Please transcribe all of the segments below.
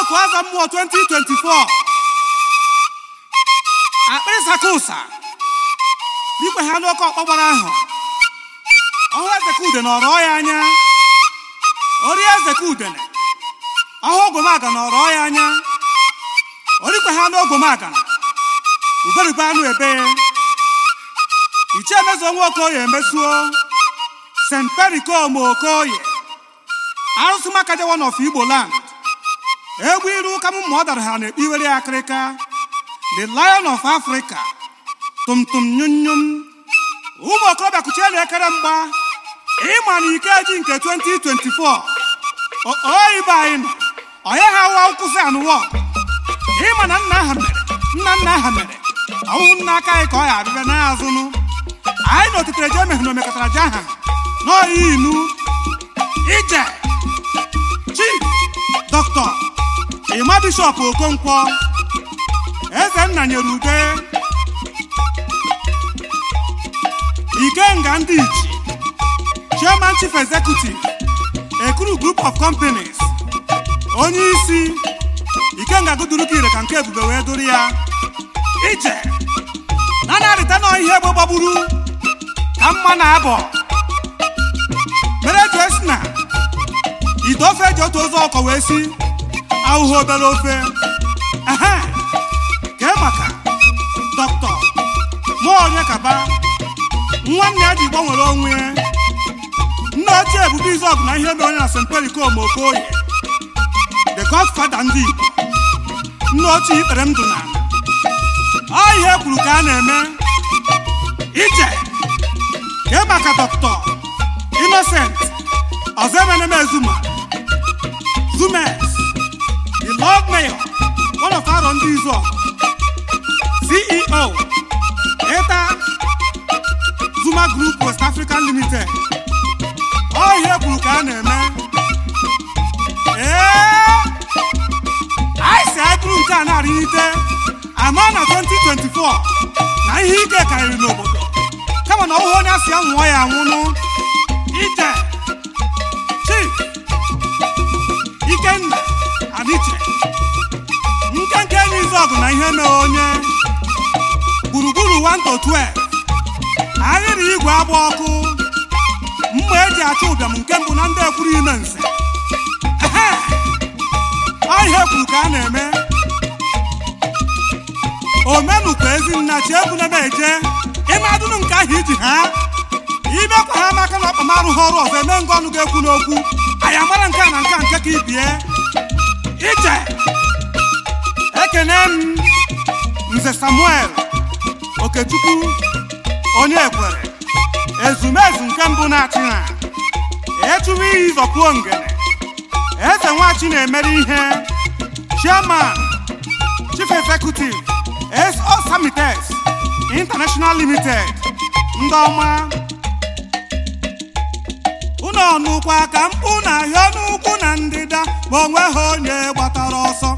ọkụ aza mmụọ 2024 akpịrị saka ụsa ikwe ha n'oke ọkpọgbara ahụ ọhụ eze ka ude nọrọ ya anya ori eze ka udene ọhụ ogwomagana nọrọ ya anya orikwe ha n'ogwomagana uberigbe anụ ebe ichie emezuo nwa okoye emezuo st perikom okoye arụsị maka jewa n'ọfụ igbo land egwu iru ụka m ma ọ dara ha na-ekpiwere akịrịka the lion of africa tumtum nyunyum ụmụ okorobịa kuchie na ekere mgba ịma na ike ji nke 2024 oyibe anyị nọ onye ha wa nkwụsị anụwa ịma na nna ha mere nna nna ha mere ọwụhụ nna aka anyị ka ọ ya abịbịa n'azụnụ anyị na otetere je emehụ na omekọtara je aha n'oyi inu ije chief dọkịta ịma bishọp okonkwo eze nna nyere ude ikenga ndị ichi chairman chief executive ekuru group of companies onye isi ikenga gụduru ka ire ka nke ebube wee duru ya ije na na-arịta nọ ihe egbe gbagburu ka mma na abọ mere eji esi na ite ofe eji otu ụzọ ọkọ wee si ahụhụ obere ofe ehe kee maka dọkịta mụọ onye kaba nwanne ya ji gbanwere onwe ya nne ochie ebube izọgụ na ihe mere onye na st perikom okoye the godfather ndị igbo nne ochie ikpere ndụ na ọ ihe kwuru ka a na-eme ije kee maka dọkịta innocent ọzọ emeneme zuma zumes the lord mayor one of aro ndị izu ceo eta zuma group west african limited ọ ihe kwuru ka a na-eme ee anyị si anyị bụrụ nke a na-arịnite ama na 2024 na ihe ike karịrị n'obodo kama na ọhụhụ onye asị ya nwụọ ya anwụnụ ije chief ikenna adiche nkenke enyi izu ọgụ na ihe mere onye gburugburu 1 to 12 ahịrị igwe agba ọkụ mma eji achọ ụbịam nke mbụ na ndị ekwuru ime nze ehe ọ ihe kwuru ka a na-eme omenukwa ezinna chi egwu na eje ịmadụnụ nke ahụ iji ha ibekwa ha maka na ọkpamarụ ha ọrụ ọzọ eme ngwa ọnụ ga-ekwu n'okwu anyị amara nke a na nke a nke ka ibie ije ekene m nze samuel okechukwu onye ekwere ezumezu nke mbụ na-achị ha echubu iyi zọpuo ngene eze nwachi na-emere ihe chairman chief executive so samites international limited ndị ọma unu ọnụkwa ka mkpu na ahịa n'ugwu na ndịda ma onwe ha onye gbatara ọsọ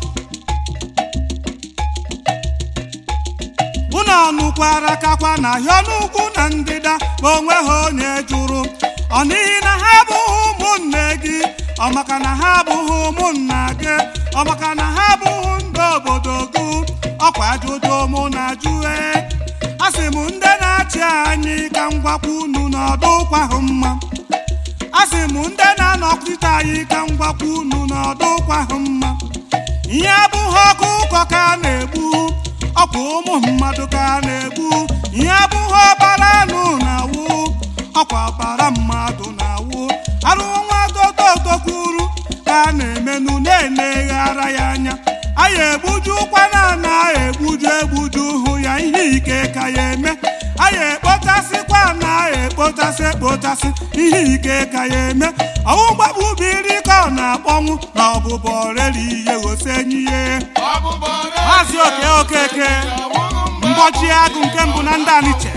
unu ọnụkwara kakwa na ahịa n'ugwu na ndịda ma onwe ha onye jụrụ ọ n'ihi na ha abụghị ụmụnne gị ọ maka na ha abụghị ụmụnna gị ọ maka na ha abụghị ndị obodo gị ọkwa ajụjụ mụ na jụe asị m ndị na-achị anyị ka m gwakwa unu n'ọdụkwa ahụ mma asị m ndị na-anọkwute anyị ka m gwakwa unu n'ọdụkwa ahụ mma ihe abụghị ọkụ ụkọ ka a na-egbu ọkwa ụmụ mmadụ ka a na-egbu ihe abụghị ọbara anụ na-awụ ọkwa ọbara mmadụ na-awụ arụrụ nwa dododokwuru ka a na-emenụ na-eneghara ya anya anyị egbuju ụkwana na egbuju egbuju hụ ya ihe ike ka ya eme anyị ekpotasịkwa na ekpotasị ekpotasị ihe ike ka ya eme ọwụ mgbagbu biri ka ọ na-akpọnwụ na ọbụbọ reri ihe gosenyi ihe maazị oke okeke mgbọchi agụ nke mbụ na ndị aniche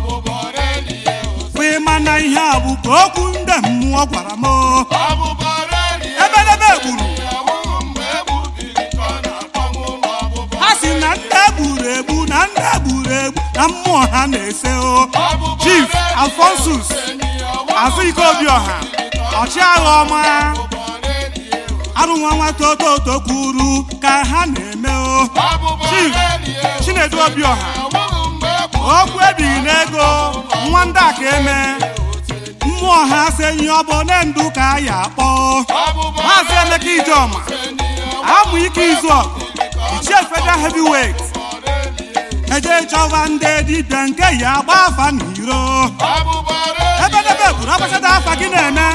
bụ ịma na ihe a bụ ka okwu ndị mmụọ gwara m ebedebe gburu ha si na ndị egburu egbu na ndị egburu egbu na mmụọ ha na-ese o chief alfonsus azụ ike obi ọha ọchịagha ọma arụ nwa nwata ototo kwuru ka ha na-eme o Chief Chinedu Obiọha okwu ebighị n'ego nwa ndị a ka eme mmụọ ha senyi ọ bụ ne ndụ ka a ya akpọ maazị Emeka Ijeọma amụ ike izu ọgụ ichie federal heavyweight eje chọwa ndị dibịa nke ya agba afa n'iro ebe debe buru agbachata afa gị na-eme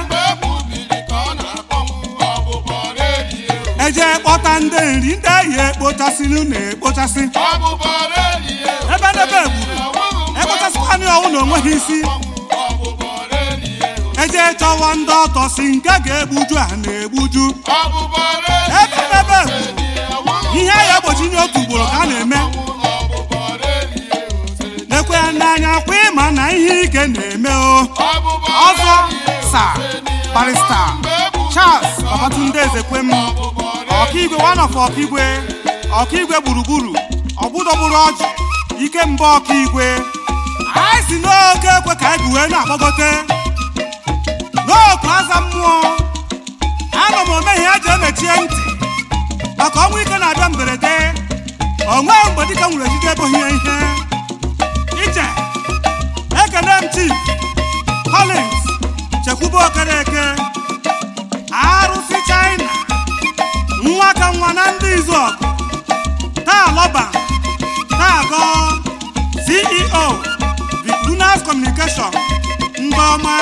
eje kpọta ndị nri ndị eyi ekpochasịrị na-ekpochasị ebe debe buru ekpochasịkwanị ọnwụ na onweghị isi eje chọwa ndị ọtọ si nke ga-egbuju a na-egbuju ebe debe buru ihe a ya egbochi nye otu ugboro ka a na-eme lekwe ya n'anya kwa ịma na ihe ike na-eme o ọzọ sa barista Charles Babatunde Ezekwem ọkaigwe one of ọkaigwe ọkaigwe gburugburu ọgbụdọgburu ọjị ike mba ọkaigwe anyị si n'oke ekwe ka anyị wee na-agbagote n'oku aza mmụọ anọ m ome ihe eji emechie ntị maka ọnwụ ike na-abịa mberede onwe mgbe dịka nwere ejide eboghị ya ihe ije ekene m chief Collins chekwube okereke arụsị China nwa ka nwa na ndị izu ọgụ taa lọba taa gọ CEO Lunas Communication ndị ọma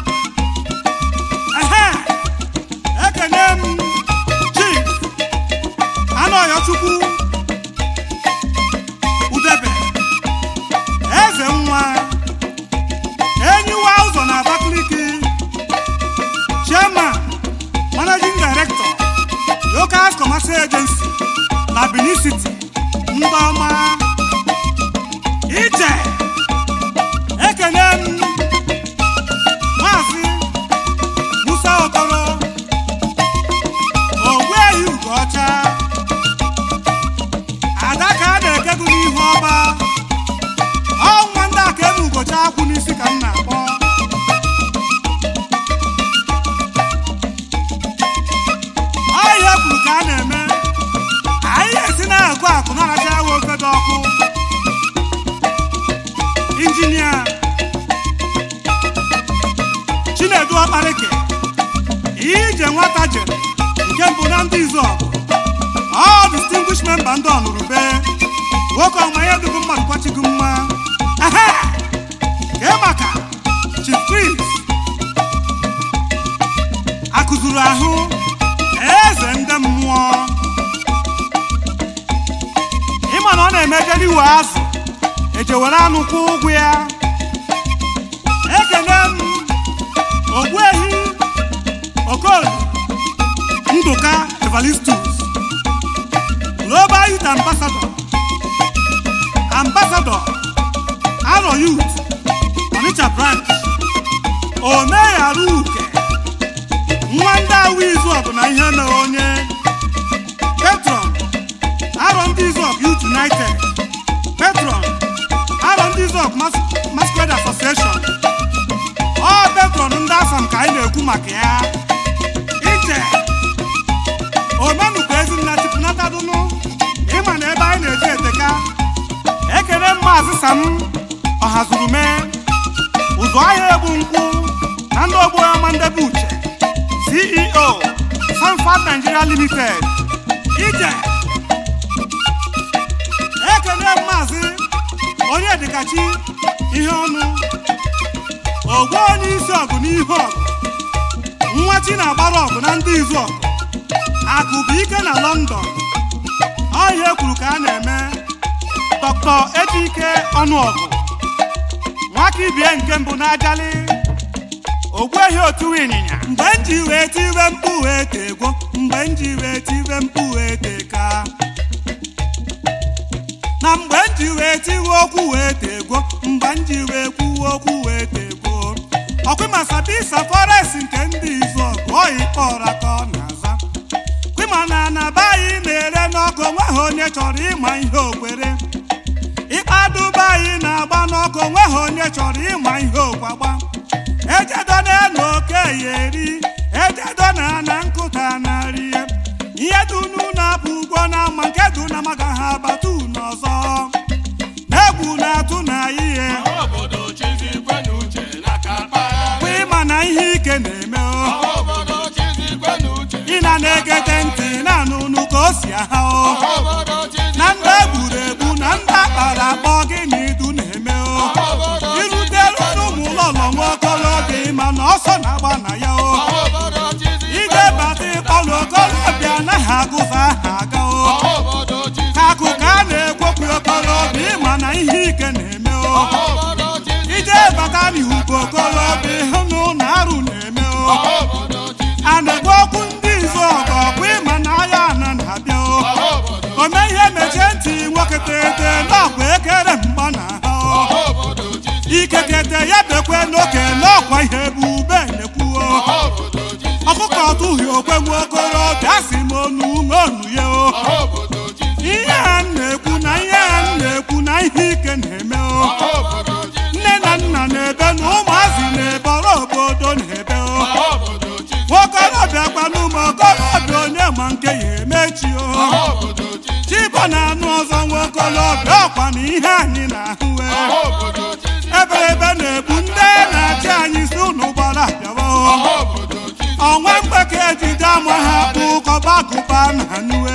ehe ekene m chief Anọyọchukwu Udebe eze nwa enyiwa ụzọ na Abakaliki chairman managing director local commercial agency na Benin City ndị ọma ije ekene m maazị Musa Okoro ogbuehi Ugocha ada ka a na-ekegu n'ihu ọba ọnwa ndị a ka eme Ugocha akwụ n'isi ka m na-akpọ ọhịa kwuru ka a na-eme anyị esi na-agụ akụ na-aracha awa ogodo ọkụ injinia Chinedu Ọkparịke ije nwata jere nke mbụ na ndị izu ọgụ ọ distinguished member ndị ọnụrụbe nwoke ọma ihe dịgo mmadụ kwachigo mma ehe kee maka Chief Chris akụzuru ahụ eze ndị mmụọ ịma na ọ na-emejere iwe azụ eje were anụ kwụ ụgwọ ya ekene m ogbuehi okoli ndụka evalistus global youth ambassador ambassador aro youth onitsha branch omegharu uke nwa ndị awụ izu ọgụ na ihe mere onye petron arọ ndị izu ọgụ youth united petron arọ ndị izu ọgụ Mas- masquerade association ọ petron ndị asam ka anyị na-ekwu maka ya ije omenukwu ezinna chipụnatadụnụ ịma na ebe anyị na-eje eteka ekele maazị sam ọhazuru mee ụzọ ahịa egbu nkwụ na ndị ogbo ọma ndebe uche ceo sanfat nigeria limited ije ekele maazị onye dịkachi ihe ọnụ ogwe onye isi ọgụ n'ihu ọgụ nwa chi na-agbara ọgụ na ndị izu ọgụ akụ bụ ike na london ọhịa ekwuru ka a na-eme dr ejike ọnụọgụ nwaka ibie nke mbụ n'ajali ogbuehi otu ịnyịnya mgbe m ji wee tiwe mkpu wee tegwo mgbe m ji wee tiwe mkpu wee teka na mgbe m ji wee tiwe okwu wee tegwo mgbe m ji wee kwuwe okwu wee tegwo ọkwịma sabisa forest nke ndị izu ọgụ oyi kpọra ka ọ na-aza kwịma na anaba anyị na-ere n'ọkụ onweghị onye chọrọ ịma ihe okwere ịkpaduba anyị na-agba n'ọkụ onweghị onye chọrọ ịma ihe okwagba ejedo na-enu oke ya eri ejedo na ana nkụta na rie okorobịa ịhụnụ na arụ na-eme o a na-ekwu okwu ndị izu ọgọ ọkwa ịma na agha ana na-abịa o ome ihe mechie ntị nwoke tete n'ọkwa ekere mgba na ha o ikekete ya bekwe n'oke n'ọkwa ihe bụ ube na-ekwuo ọkụkọ tụghị okwe nwa okorobịa si m onu ṅonu ya o ihe a m na-ekwu na ihe a m na-ekwu na ihe ike na-eme o nne na nna na-ebe na ụmụazị na-ebọrọ obodo na-ebe o nwokorobịa gbanụmụ okorobịa onye ma nke ya emechi o chibọ na-anụ ọzọ nwokorobịa ọkwa na ihe anyị na-ahụ eberebe na-egbu ndị na-achị anyị si ụnụ gbara abịawa o ọnwa mgbeke ejide ama ha bụ kọbagụba na nue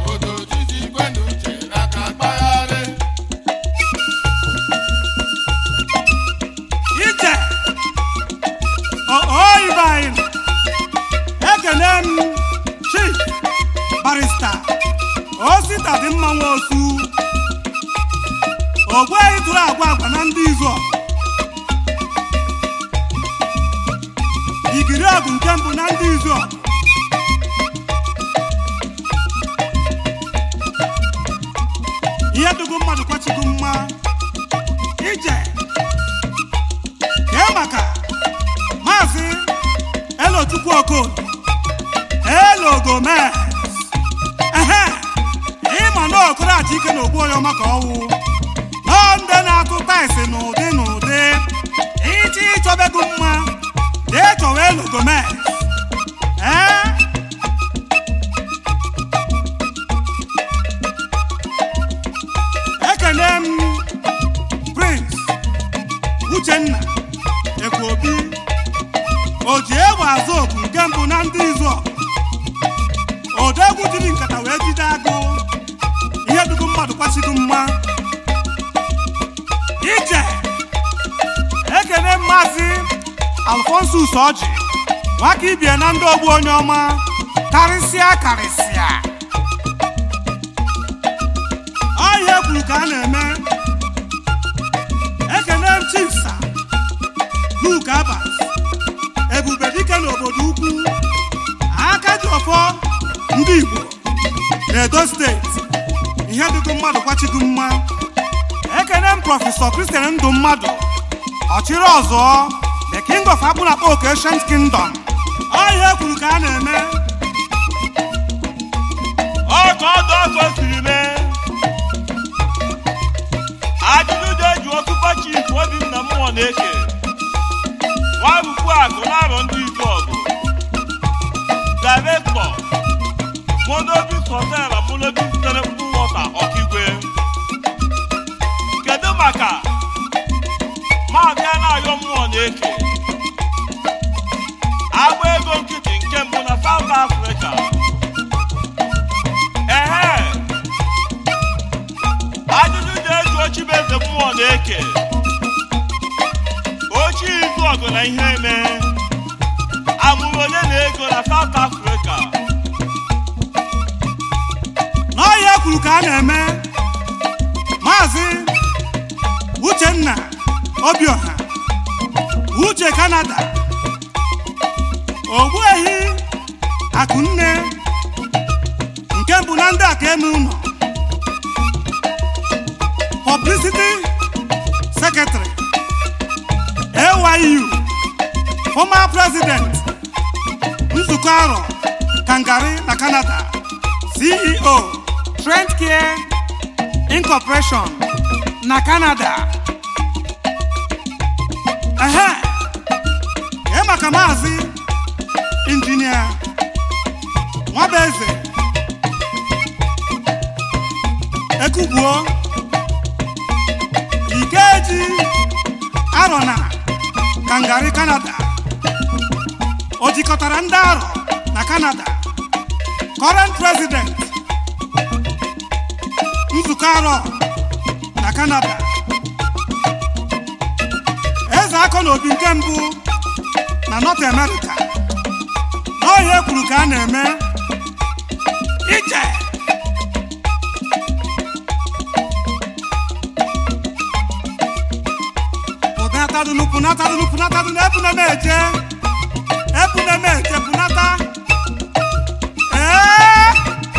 ije oyibe anyị ekene m chief barista osita dị mma nwa osu ogbuehi tụrụ agwa agwa na ndị izu ọgụ igiri ọgụ nke mbụ na ndị izu ọgụ ihe dụgo mmadụ kwachigo mma ije kee maka maazị elochukwu okon elogomez ehe ịma na okoroachi ike na ogbu onye ọma ka ọwụ nọọ ndị na-atụ taịsị n'ụdị n'ụdị iche ịchọbego mma jee chọwa elogomez ee ekele m prince uchenna ekwobi o ji egbe azụ oku nke mbụ na ndị izu odegwu jiri nkata wee jide agụ ihe dugu mmadụ kwasịgo mma ije ekele maazị alfonsus ọjị nwaka ibie na ndị ogbu onye ọma karịsịa karịsịa ọhịa kwuru ka a na-eme ekele m chifsa luke abas ebube dike n'obodo ukwu aka ji ọfọ ndị igbo n'edo steeti ihe dịgo mmadụ kwachigo mma ekele m prọfesọ kristian ndụ mmadụ ọchịrị ọzọ the king of akpụnakpọ oke ancient kingdom ọhịa kwuru ka a na-eme ọka ọdụ ọkọ siri mee ajụjụ dị eji ọkụkọ chief obinna mmụọ na-eke nwabukwu akụ na-arọ ndị izu ọgụ direktọ monobis hotel monobis sitere mkpụ wọta ọkigwe kedu maka maazị a na-ayọ mmụọ na-eke agba ego nkịtị nke mbụ na South Africa ehe ajụjụ na-eji ochibeze mmụọ na-eke ochie izu ọgụ na ihe eme amụrụ onye na ego na South Africa n'ọhịa kwuru ka a na-eme maazị uchenna obioha uche kanada ogbuehi akụnne nke mbụ na ndị aka eme ụlọ publicity secretary ayu former president nzukọ arọ kangari na canada ceo trend care incorporation na canada ehe ee maka maazị injinia nwabeze ekubuo ikeji arọ na kangari canada o jikọtara ndị arọ na canada current president nzukọ arọ na canada eze akọ na obi nke mbụ na north america n'ọhịa ekwuru ka a na-eme ije ụdata punatadunu punatadunu punatadunu ebuna m eje ebuna m eje punata ee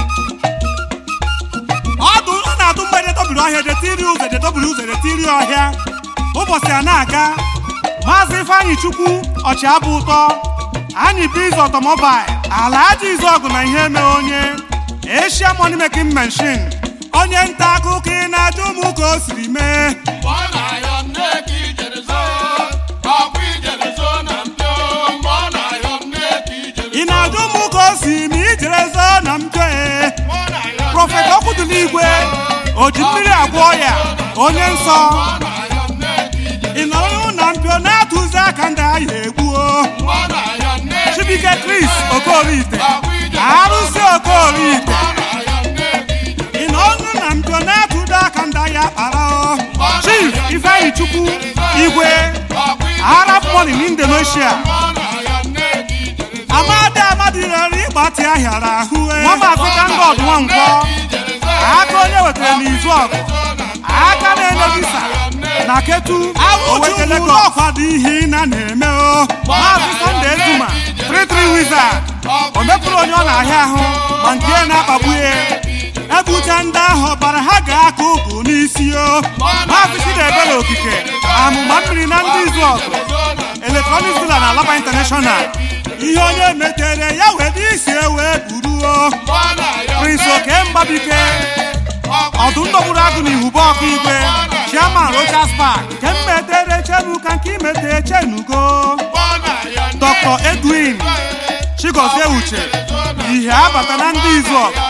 ọdụ ọ na-atụ mgbe edetọbiri ọhịa edetiri ụzọ edetọbiri ụzọ edetiri ọhịa ụbọchị a na-aga maazị ifeanyị chukwu ọchịabụ ụtọ anyị biz ọtọmọbail ala aja izọgụ na ihe eme onye eshia money making machine onye nta akụkọ ị na-ajụ m ka o siri mee Mgbe ọ na-ayọ nne ka ijere zoo, ọkwa ijere zoo na mpio. Mgbe ọ na-ayọ nne ka ijere ị na-ajụ m ka o si ma ijere zoo na mpio ee Mgbe ọ na-ayọ nne prọfet okwudụligwe o ji mmiri agwọ ya onye nsọ Mgbe ọ na-ayọ nne ka ijere ị nọrọ na mpio na-atụzi aka ndị ahịa egbuo Mgbe ọ na-ayọ nne ka chibike kris okorite ọkwa ijere arụsị okorite Mgbe ọ na-ayọ nne ka ijere ị nọ ọnụ na mpio na-atụdo aka ndị ahịa kpara o chief ifeanyị chukwu igwe ọkwa ijere arab money in indonesia Mgbe ọ na-ayọ nne ka ijere amadi amadi rere ịgbatị ahịara ahụ nwa maazị kangod nwankwọ aka onye wetara n'izu ọgụ aka na-enye visa na ketu owetele ọkwado ihe ị na na-eme o maazị sọnde ezuma tritri wizard o mepụrụ onye ọ na-ahịa ahụ ma nke ya na-akpagbu ya ebucha ndị ahụ ọbara ha ga-aka ụgụ n'isi o maazị chidebere okike amụma mmiri na ndị izu ọgụ eletrọniks dila na alaba international ihe onye metere ya were isi ewe buruo prince oke mgbabike ọdụ ndọgburu agụ na ihube ọkụ igwe chairman rochas park nke mmetere chenu ka nke imete chenugo dr edwin chigozie uche ihe abata na ndị izu ọgụ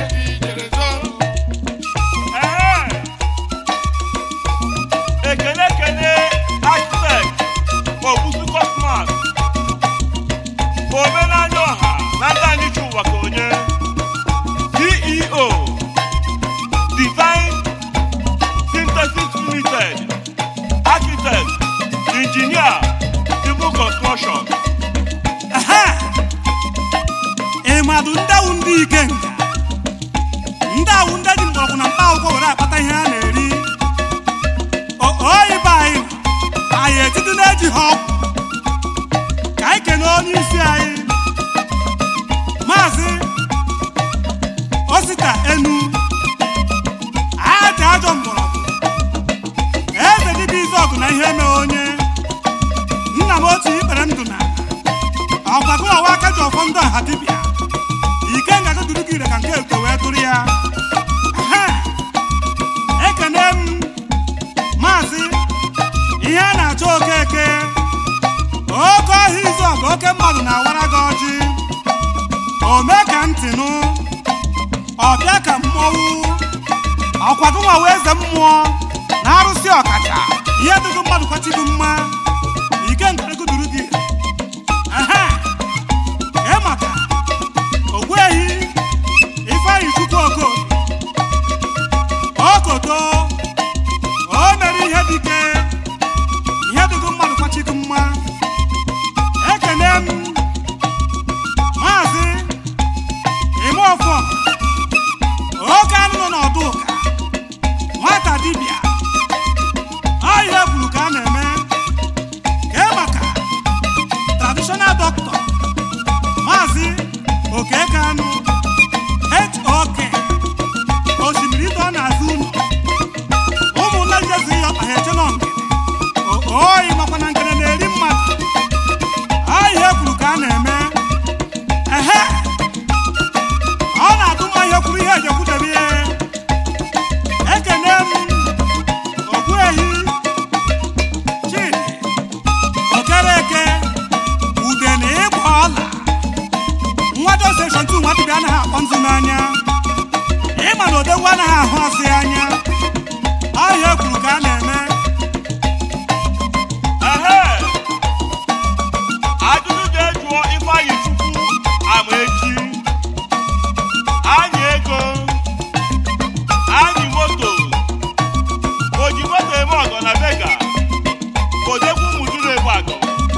Ehe. ekele ekele architect ogbusu cosmas omenanya ọha na ndị anyị chi ụwa ka onye ceo divine synthesis limited architect engineer civil construction Ehe! ịmadụ ndewụ ndị ike nga ndị awụ ndị ji mgbọrọgwụ na mkpa akwụkwọ were akpata ihe a na-eri O- oyi be anyị anyị etiti na-eji ha ọgwụ ka anyị kene onye isi anyị maazị osita enu aja ajọ mgbọrọgwụ eze dibịa izu ọgụ na ihe eme onye nna m otu ikpere ndụ na ọgbagụrọwa aka ji ọfọ ndụ ọha dibịa ike ngaga duru gị ire ka nke uke wee dụrụ ya Ehe! ekene m maazị ihe a na-achọ okeke oke ọhịa izu ọgụ oke mmadụ na-awara gị ọjị ome ka ntịnụ ọbịa ka mmọnwụ ọkwagụnwa wee eze mmụọ na arụsị ọkacha ihe dịgo mmadụ kwachigo mma ike nkarịgo duru gị ire Ehe! Ee maka ogbuehi ifeanyị chukwu okoye okoto o mere ihe dike ihe dịgo mmadụ kwachigo mma ekene m maazị ime ọfọ oke anụ nọ n'ọdụ ụka nwata dibịa ọ ihe kwuru ka a na-eme kee maka traditional doctor maazị okekanụ hok osimiri ịtọ n'azụ ụlọ ụmụnna jezi ya ọkpa ha eche nọ ngene oyi makwa na ngene na-eri mmadụ ihe kwuru ka a na-eme ehe ọ na-atụ mma ihe kwuru ihe ejekwudebe ihe ekene m ogbuehi chidi okereke ude na ịgba ọla nwa joseshọn tu nwa dibịa anaghị akpọ nzu n'anya ịma na odegwu anaghị ahụ ọsị anya ọhịa kwuru ka a na-eme ehe ajụjụ ga-ejụọ ifeanyị chukwu ama echi anyị ego anyị moto oji moto eme ọgọ na vega odekwu mụdụrụ egbe agọ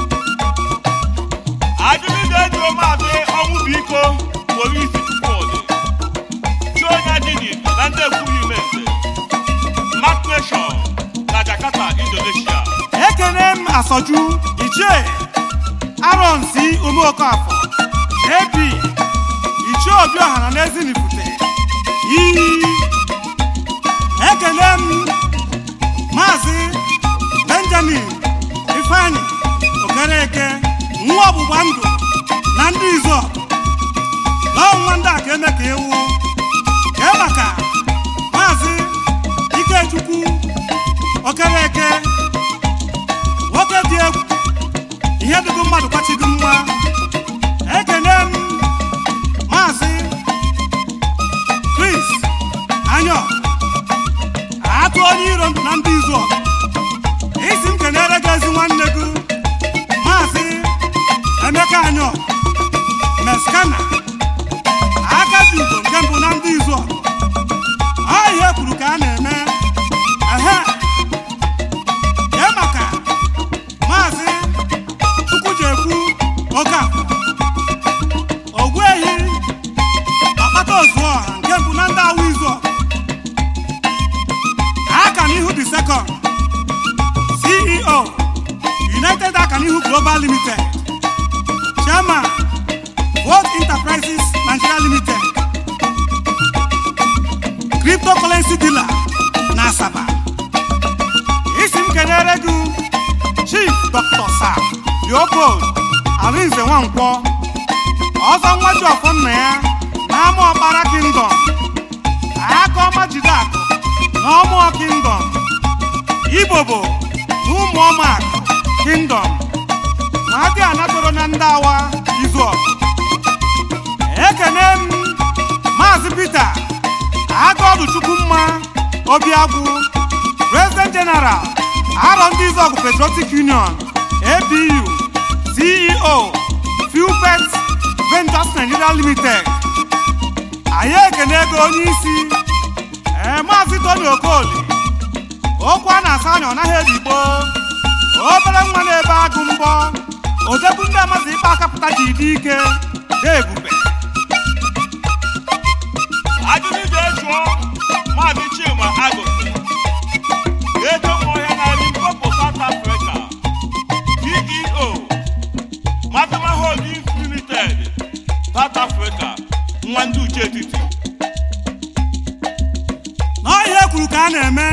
ajụjụ ga-ejụọ maazị ọnwụ bụ iko polisi chukwudị chi onye dini na ndị ekwughị ime nze mark nation asọju ichie aronsi omeokafọ ap ichie obi ọhara na ezinifute iyi ekele m maazị benjamin ifeanyi okereke nwa ọgbụgba ndụ na ndị izo n'ọnwa ndị a ka eme ka ewu kee maka maazị ikechukwu okereke nwoke dị egwu ihe dịgo mmadụ kwachigo mma ekele m maazị chris anyọ atụ onye iro ndụ na ndị izu ọgụ isi m kenere gị ezi nwanne gị maazị emeka anyọ meskana aka ji ugo nke mbụ na ndị izu ọgụ ọ ihe kwuru ka a na-eme ehe kee maka maazị chukwujekwu oke ogbuehi akpata ozuọha nke mbụ na ndị awụ izu ọgụ akanihu the second ceo united akanihu global limited chairman world enterprises nigeria limited cryptocurrency dealer na asaba isi m kelere gị chief dr sir leopold arinze nwankwọ ọzọ nwa ji ọfọ nna ya na ama ọkpara kingdom aka ọma jide akụ na ọmụọ kingdom ibobo na ụmụ ọmaakụ kingdom na adị anatoro na ndị awa izu ọgụ ekene m maazị peter agọdụ chukwumma obiagwu president general arọ ndị izu ọgụ patriotic union abu ceo fupet ventures nigeria limited anyị ekene ego onye isi ee maazị tony okoli okwu a na-asa anya ọ naghị edigbo obere nwa na-ebe agụ mbọ odegbu ndị amazi ikpe akapụta ji dị ike dị ebube ajụjụ ga-ejụọ maazị chima agụsị ego ọhịa na limpopo south africa ceo matama holdings limited south africa nwa ndị uche etiti n'ọhịa kwuru ka a na-eme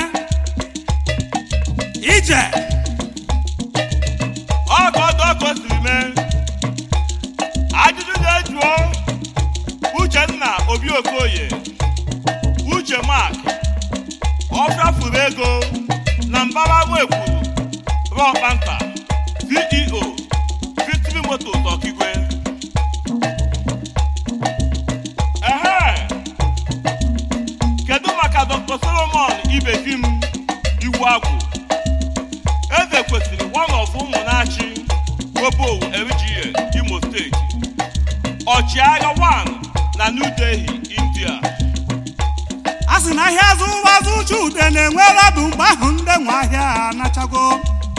ije ọgọdọ ka o siri mee ajụjụ ga-ejụọ uchenna obi okoye uche mak ọfịafuru ego na mbara nwekwuru rọkpanta ceo victory motos ọkigwe ehe kedu maka dr solomon ibefim iwu agwụ eze kwesịrị one of ụmụnachi obowu lga imo steeti ọchịagha 1 na new delhi india a sị na ahịa azụ ụwa azụ uche ude na-enwere bụ mgbe ahụ ndị nwe ahịa anachago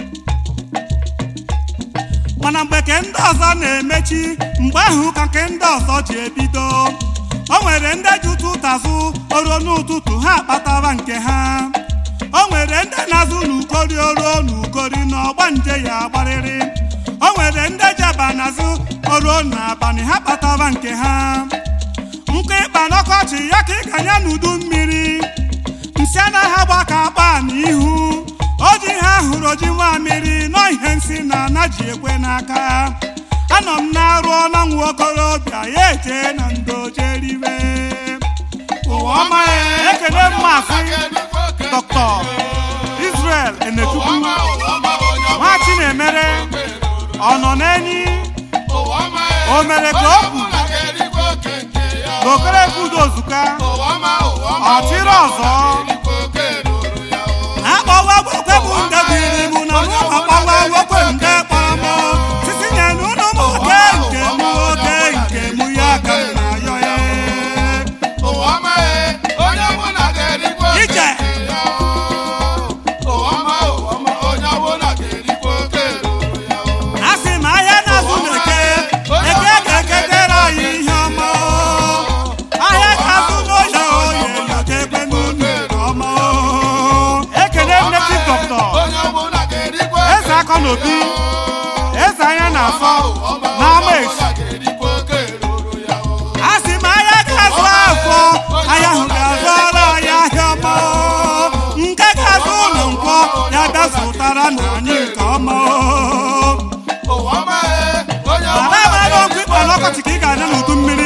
mana mgbe ke ndị ọzọ na-emechi mgbe ahụ ka nke ndị ọzọ ji ebido o nwere ndị ji ụtụ ụtazụ oruo n'ụtụtụ ha akpatara nke ha o nwere ndị na-azụ n'ukori oruo n'ukori na ọgba nje ya agbarịrị o nwere ndị ji abanazụ oruo n'abalị ha kpatara nke ha nkụ ịkpa n'ọkọchị ya ka ị ganye n'udu mmiri nsị anaghị agba ka akpa n'ihu oji ha hụrụ oji mmamịrị nọ ihe nsị na ana ji ekwe n'aka anọ m na-arụ ọla nwa okorobịa ya eje na ndo jeriwe ụwa ọma ya ekele mmasị dr israel enechukwu nwa chinemere ọ nọ n'enyi o mere ka o kwu n'okereke udozuka ọchịrị ọzọ akpọwa gwekwe bụ nde biri mụ na mụ akpọwa gwekwe nde kpọrọ mụ sisi nye n'ụlọ m oke nke m oke nke m ya ka m na-ayọ ya ije a sị m ahịa na-azụ na-eke eke ga-eketere anyị ihe ọma ahịa ga-azụ n'oye oye ga-ekpe n'ụlọ ọma ekele nne chi dọkịta eze akọ n'obi eze anya na-afọ n'ama esi a sị m anya ga-azụ afọ anya ahụ ga-azụ ara ya ahịa ọma nke ga-azụ ụlọ nkwọ ya bịa zụtara na anyị nke ọma mara amara okwu ịkpa n'ọkọchị ka ị ga-adị n'udu mmiri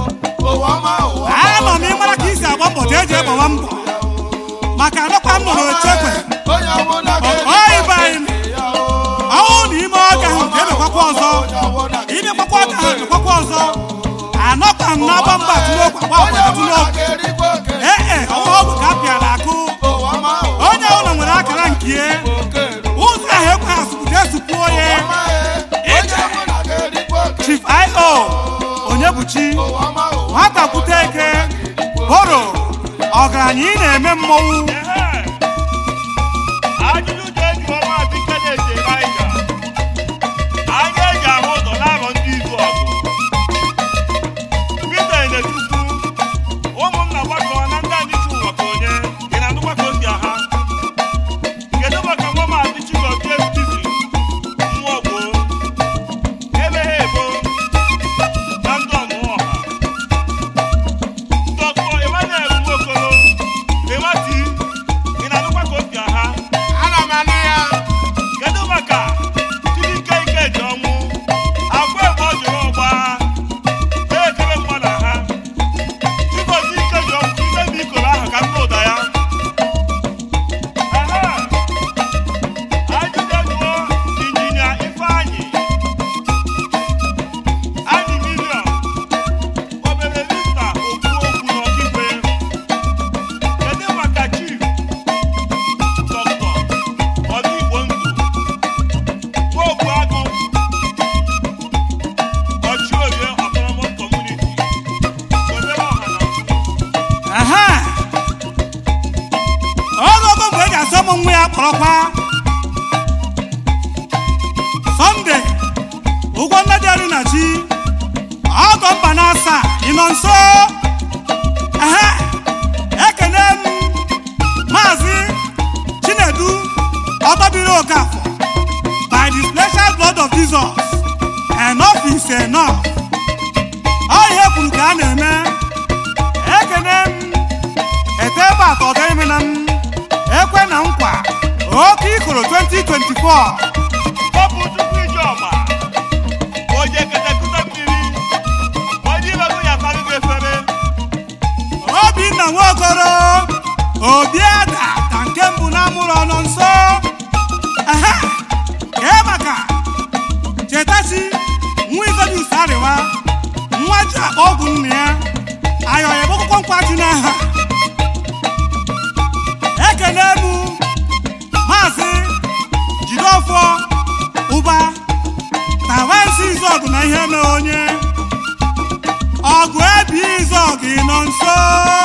anọ m ịmara ka isi agba mbọ ka eji egbawa mbọ maka anọkwa m nọrọ echekwe oyibe anyị ọnwụ na ime ọka ahụ ga-emekwakwa ọzọ imekwakwa ọka ahụ emekwakwa ọzọ anọkwa m n'agba mba tunokwu agba agbada tunokwu ee e ọnwa ọgwụ ka a pịara akụ onye ụlọ nwere akara nke ya ụzọ ahụ ekwe ha sụpụta esupụo ya chief io onye bụ chi nwata kwute eke boro ọgaranya ị na-eme mmọnwụ Ehe. ajụjụ ji eji ọma adịke na-eche Naịja anya eji ahụ ụzọ n'arọ ndị izu ọgụ Peter Enechukwu ụmụnna gbakọ na ndị anyị chi ụwa ka onye ị na-anụkwa ka o si aha kedu maka nwa maazị Chigozie Stephen nwa ogbo ebeghị ebo na ndị ọmụmụ ọha Dr. Emmanuel Nwokolo Emati ị na-anụkwa ka o si aha kedu maka Chibuike Ikeji ọnwụ agwa ebe ọ jụrụ ọgba na-ekele mmadụ ha Chigozie Ikeji ọnwụ ime m ikoro ahụ ka m nụ ụda ya Ehe. Ajụjụ jụọ injinia Ifeanyị anyị milion obere lista okwu okwu n'ọkigwe kedu maka chief dọkịta ọdịgbo ndụ nwaokwu agụ ọchịorie autonomous community obere ọha na Aha! ogogo mgbe eji asọ m nwa ya kpọrọkwa sọnde ụgwọ nne dị elu na chi ọgọ mba na asaa ị nọ nso Aha! ekene m maazị chinedu ọtọbiri okafọ by the special blood of jesus enough is enough ọ ihe kwuru ka a na-eme ekene m ete ebe atọ ga-eme na m ekwe na nkwa oke ikoro 2024 Ọbụ Chukwu Ijeọma, onye ketekụta mmiri, onye ibego ya karịgo efere, obinna nwaokoro obi ada ka nke mbụ na amụrụ ọnọ nso Aha! kee maka chetachi nwa izodius arịwa nwa ji akpa ọgwụ nna ya ayọya gbọkwụkwọ nkwaju n'aha ekene m maazị jideọfọ ụba tawansi izọgụ na ihe na onye ọgụ ebi izọgụ ị nọ nso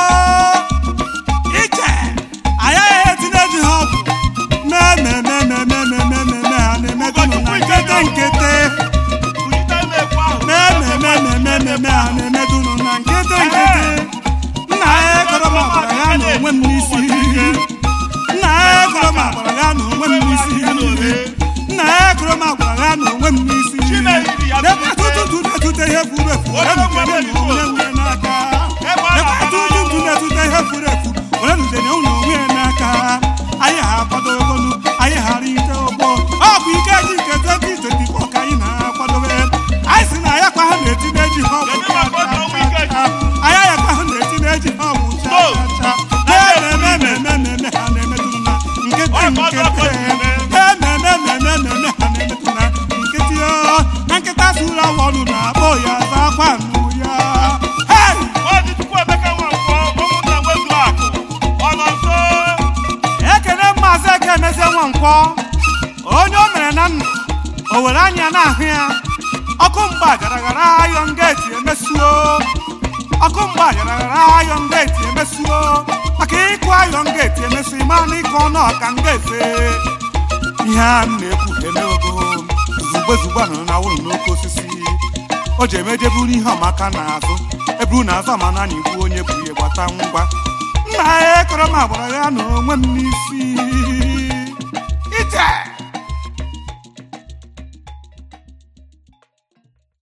iche agaghị etinye ji ha ọgwụ mememememememememe ha na-emetụnụ na nkete nkete kwujite na-ekwu ahụ. mememememememe ha na-emetụnụ na nkete nkete nna ya ekọrọ m agbara ya na onwe m n'isi nna ya ekọrọ m agbara ya na onwe m n'isi nna ya ekọrọ m agbara ya na onwe m n'isi lekwa tutu na-etute ihe furu efu were nukene na onwe nwe n'aka lekwa tutu na-etute ihe furu efu were nukene ụlọ onwe ya n'aka anyị ha akwadogonu anyị ghara ite ọgbọ ọ bụ ike ji nke 2024 ka anyị na-akwadobe anyị si na ya kwa ha na-etinye ji ha ọgwụ cha cha cha cha anya ya kwa ha na-etinye ji ha ọgwụ cha cha cha na-emememememe ha na-emetụrụ na nkịtị nkịtị emememememe ha na-emetụ na nkịtị o na nkịta sụrụ awọ ọnụ na-akpọ ya zakwa nụ ya hei Maazị Chukwuemeka Nwankwọ, ụmụnna Nwezu Akụ, ọ nọ nso? ekene maazị eke emezie nwankwọ onye o mere na ndụ o were anya na-ahụ ya ọkụ mgba garagara ayọn geti emesuo ọkụ mgba garagara ayọn geti emesuo maka ịkụ ayọn geti emesu ịma na ịkụ ọnụ ọka ngaefe ihe a m na-ekwu emego zugbe zugbe nọ na wụrụ n'oke osisi o ji emejeburu ihe ọmaka n'azụ eburu n'azụ ama na igbu onye bụ ihe gbata ngwa nna ya ekọrọ m agbara ya na onwe m n'isi ije